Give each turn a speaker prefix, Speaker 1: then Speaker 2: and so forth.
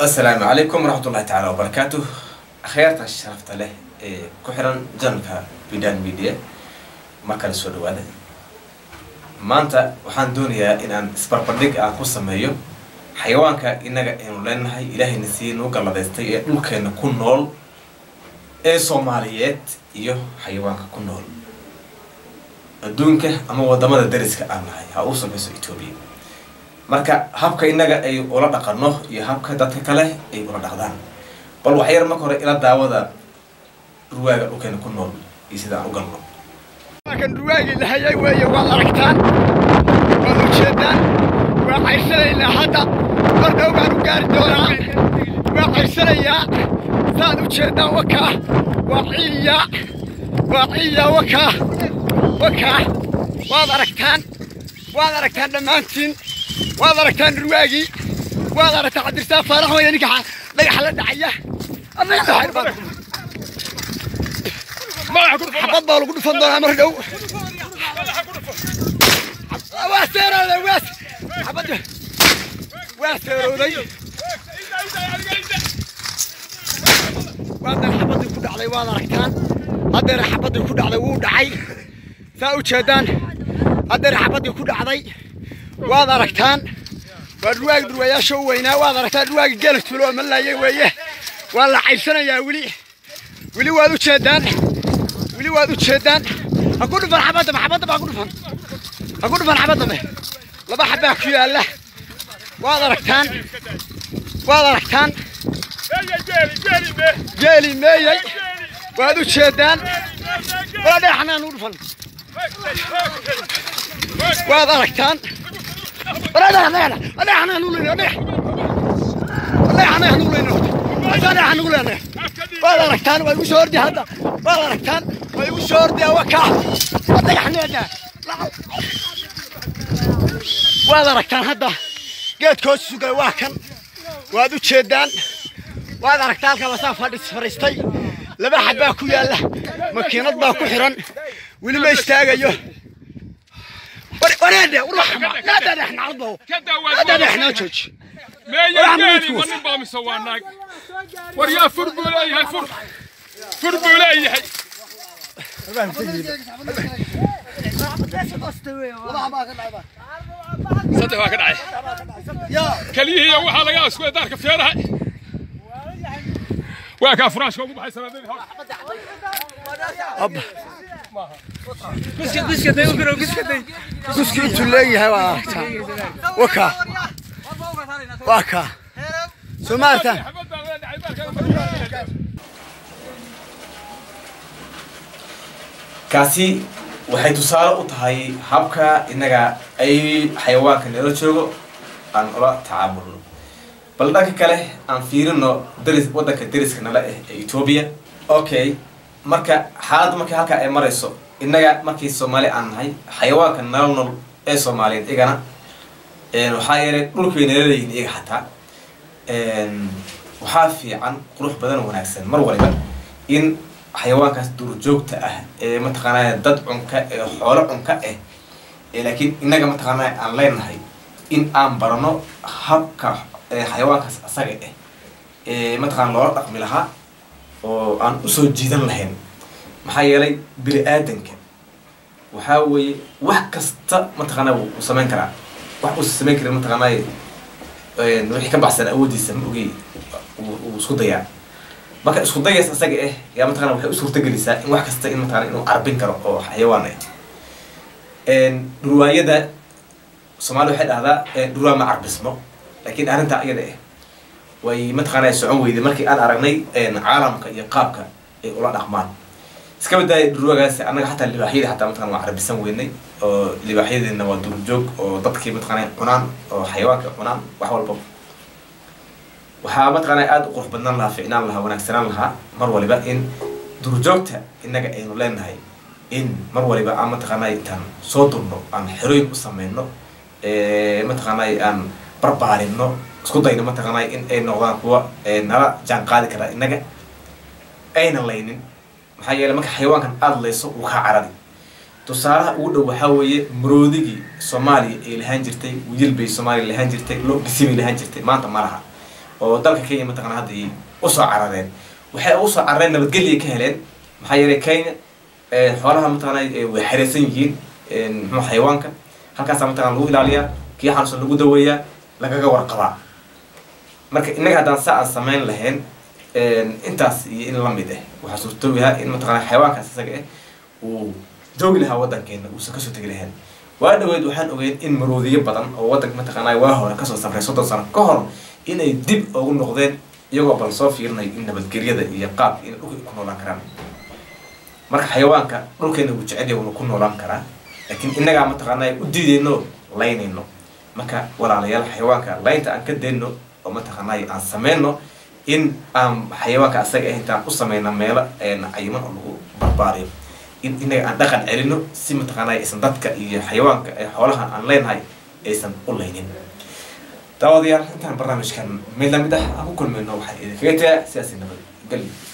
Speaker 1: asalaamu calaykum waraxmat ullahi tacaala wabarakaatu akhyaarta sharafta leh ee ku xiran janalka bidan media mar kale soo dhawaada maanta waxaan doonayaa inaan isbarbardhig aan ku sameeyo xayawaanka innaga aynu leenahay ilaahayna sii nuu galladaystay ee dhulkeena ku nool ee soomaaliyeed iyo xayawaanka ku nool adduunka ama wadamada dariska aan nahay ha uu sameyso etoobiya marka habka innaga ay ula dhaqano iyo habka dadka kale ay ula dhaqdaan bal waxyar marka hore ila daawada ruwaaga dhulkeena ku nool iyo sida aan u galno
Speaker 2: kan ruwaagii lahayay weeye waad aragtaan waad ujeedaan waa caysanaynaa hadda mar dhow baan u gaari doonaa waa caysanayaa saad ujeeddaan wakaa waa ciiyaa waa ciiyaa wakaa wakaa waad aragtaan waad aragtaan dhammaantiin waad aragtaan ruwaagii waad aragtaan cabdirsaa faarax weeye ninka dhagaxa la dhacaya xabad baa lagu dhufan doonaa mar dhow waa seerooday waa xabadda waa seerooday waadan xabaddii ku dhacday waad aragtaan haddeera xabaddii ku dhacday wuu dhacay saa u jeedaan haddeera xabaddii ku dhacday waad aragtaan waa dhurwaagi dhurwayaasha u weynaa waad aragtaan dhurwaagi geelag tulo oo malaayay weeye waa la caybsanayaa weli weli waad u jeedaan weli waad u jeedaan ha ku dhufan xabadaba xabadda baa ku dhufan ha ku dhufan xabaddabe laba xabbaa ku yaalla waad aragtaan waad aragtaan geeli meeyey waad u jeedaan waa dhagaxnaan u dhufan waad aragtaan dhagaxnaan u leyno dhagax dhagaxnaan u leyno dhagaxnaan ugu leenahay waad aragtaan waa igu soo ordi hadda waad aragtaan waa igu soo ordi waa kaa dhagaxneeda waad aragtaan hadda geedka hoos sugay waa kan waad u jeedaan waad aragtaa halka lasaa fadhis fadhiistay laba xabbaa ku yaalla makiinad baa ku xiran weli ma istaagayo wareedhe uraxma naadadhexnacadbo naadadhexnaa jooji
Speaker 3: war yaa fur buu leeyahay fur fur buu leeyahay saddex waa ka dhacay keliyihiiya waxaa laga askuday daarka feeraha waa kaa furaashka ugu baxay sanadadii hore
Speaker 2: guski intuu leeyahay waad aragtaa wakaa waa kaa soo ma aragtaan
Speaker 1: kaasi waxay tusaale u tahay habka innaga ay xayawaanka nala joogo aan ula tacaamulno bal dhanka kale aan fiirino daris waddanka dariska nala ah ee etoobiya okay marka xaaladda markii halkaa ay marayso innaga markii soomaali aan nahay xayawaanka nala nool ee soomaaliyeed igana waxaa yeelay dhulkay nala leeyihin iyaga xataa waxaa fiican qurux badan oo wanaagsan mar waliba in xayawaankaas duurjoogta ah ee mataqaanaa dad cunka ee xoolo cunka ah ee laakiin innaga mataqaanaa aan leenahay in aan barano habka xayawaankaas asaga ah ee mataqana loola dhaqmi lahaa oo aan usoo jiidan lahayn maxaa yeelay bini aadanka waxaa weeye wax kasta mataqaanaa wuu samayn karaa wax uusa samayn karin mataqaanaa wixii ka baxsan awoodiisa ma ogey uu isku dayaa marka isku dayays asaga ah yaa mataqana waxay u suurtagelisaa in wax kasta in mataqana inuu carbin karo oo xayawaan ah dhurwaayada soomaali waxay dhahdaa dhurwaa ma carbismo laakiin arrintaa iyada ah way mataqaana socon weyday markii aan aragnay caalamka iyo qaabka ay ula dhaqmaan iska badaaya dhurwaagaas annaga xataa libaaxyada xataa mataqana waa carbisan weynay oo libaaxyadeena waa duurjoog oo dadkii mataqana cunaan oo xayawaanka cunaan wax walba waxaa mataqaanaa aada u qurux badnaan lahaa ficnaan lahaa wanaagsanaan lahaa mar waliba in duurjoogta innaga aynu leenahay in mar waliba aan mataqaanaa intaan soo durno aan xerooyin u sameyno mataqaanaa aan barbaarino isku dayno mataqaanaa in ay noqdaan kuwa nala jaan qaadi karaa innaga ayna laynin maxaa yeeley marka xayawaankan aada layso wuu kaa carari tusaalaha ugu dhow waxaa weeye maroodigii soomaaliya ay lahaan jirtay wiil bay soomaaliya lahaan jirtay lo dhisi bay lahaan jirtay maanta ma laha oo dalka kenya mataqana hadda usoo carareen waxay usoo carareen nabadgelya ka heleen maxaa yeelay kenya xoolaha mataqana way xereysan yihiin muxuu xayawaanka halkaasaa mataqana lagu ilaaliyaa kii xanuunsan lagu daweeyaa lagaga warqabaa marka innaga haddaan saa aan samayn lahayn intaas iyo in lamid ah waxaa suurtooyaha in mataqana xayawaankaas isaga ah uu joogi lahaa waddankeena uusan kasoo tegi lahayn waa dhaweyd waxaan ogeyn in maroodiyo badan oo waddanka mataqaanaa waa hore kasoo safray soddon sano ka hor inay dib ugu noqdeen iyagoo bal soo fiirinayo in nabadgelyada iyo qaabka in dhulka ku noolaan karaan marka xayawaanka dhulkeena wuu jecel yahay wuuna ku noolaan karaa laakiin innagaa mataqaanaa u diideyno laynayno marka walaalayaal xayawaanka laynta aan ka dayno oo mataqaanaa aan sameyno in aan xayawaanka asaga ah intaan u sameyna meelo cayiman oo lagu barbaariyo in inaga aan dhaqan celino si mataqaanaa aysan dadka iyo xayawaanka ee xoolaha aan leenahay aysan u laynin daawadayaal intaan barnaamijkan mid lamid ah aan ku kulmayno waxaa idinkaga tagaa sidaasi nabad geli